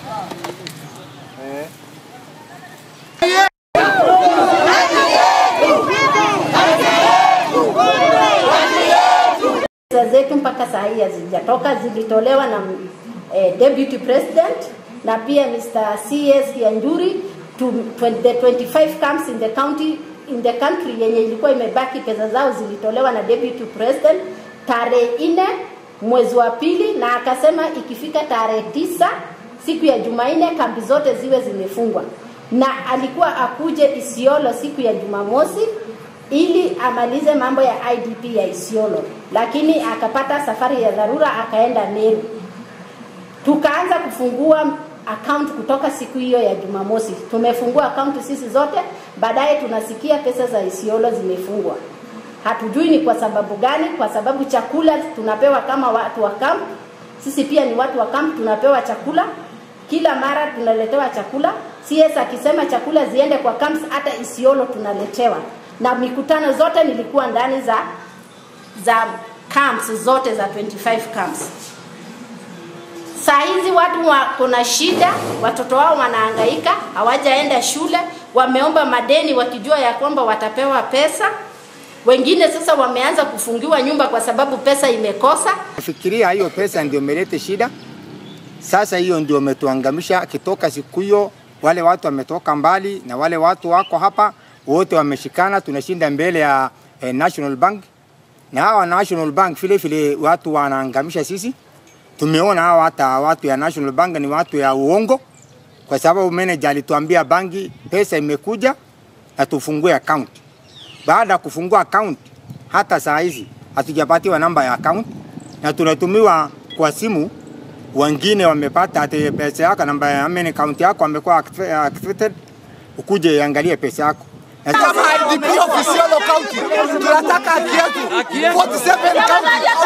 Pesa zetu mpaka saa hii hazijatoka, zilitolewa na eh, deputy president na pia Mr. CS Kianjuri to, to the 25 camps in the county in the country yenye ilikuwa imebaki, pesa zao zilitolewa na deputy president tarehe nne mwezi wa pili, na akasema ikifika tarehe tisa siku ya Jumanne kambi zote ziwe zimefungwa, na alikuwa akuje Isiolo siku ya Jumamosi ili amalize mambo ya IDP ya Isiolo, lakini akapata safari ya dharura akaenda Meru. Tukaanza kufungua account kutoka siku hiyo ya Jumamosi. Tumefungua account sisi zote, baadaye tunasikia pesa za Isiolo zimefungwa. Hatujui ni kwa sababu gani, kwa sababu chakula tunapewa kama watu wa camp. Sisi pia ni watu wa camp, tunapewa chakula kila mara, tunaletewa chakula. CS akisema chakula ziende kwa camps, hata Isiolo tunaletewa na mikutano zote nilikuwa ndani za za camps zote za 25 camps. Saa hizi watu wako na shida, watoto wao wanahangaika, hawajaenda shule, wameomba madeni wakijua ya kwamba watapewa pesa. Wengine sasa wameanza kufungiwa nyumba kwa sababu pesa imekosa. Fikiria hiyo pesa ndio imeleta shida. Sasa hiyo ndio umetuangamisha. Kitoka siku hiyo, wale watu wametoka mbali na wale watu wako hapa wote wameshikana, tunashinda mbele ya eh, National Bank na hawa National Bank vile vile watu wanaangamisha sisi. Tumeona hawa hata watu ya National Bank ni watu ya uongo, kwa sababu manager alituambia banki pesa imekuja na tufungue account. Baada ya kufungua account, hata saa hizi hatujapatiwa namba ya account na tunatumiwa kwa simu. Wengine wamepata ati pesa yako, namba ya main account yako amekuwa activated, ukuje angalie pesa yako kama IDP of Isiolo County tunataka haki yetu 47 county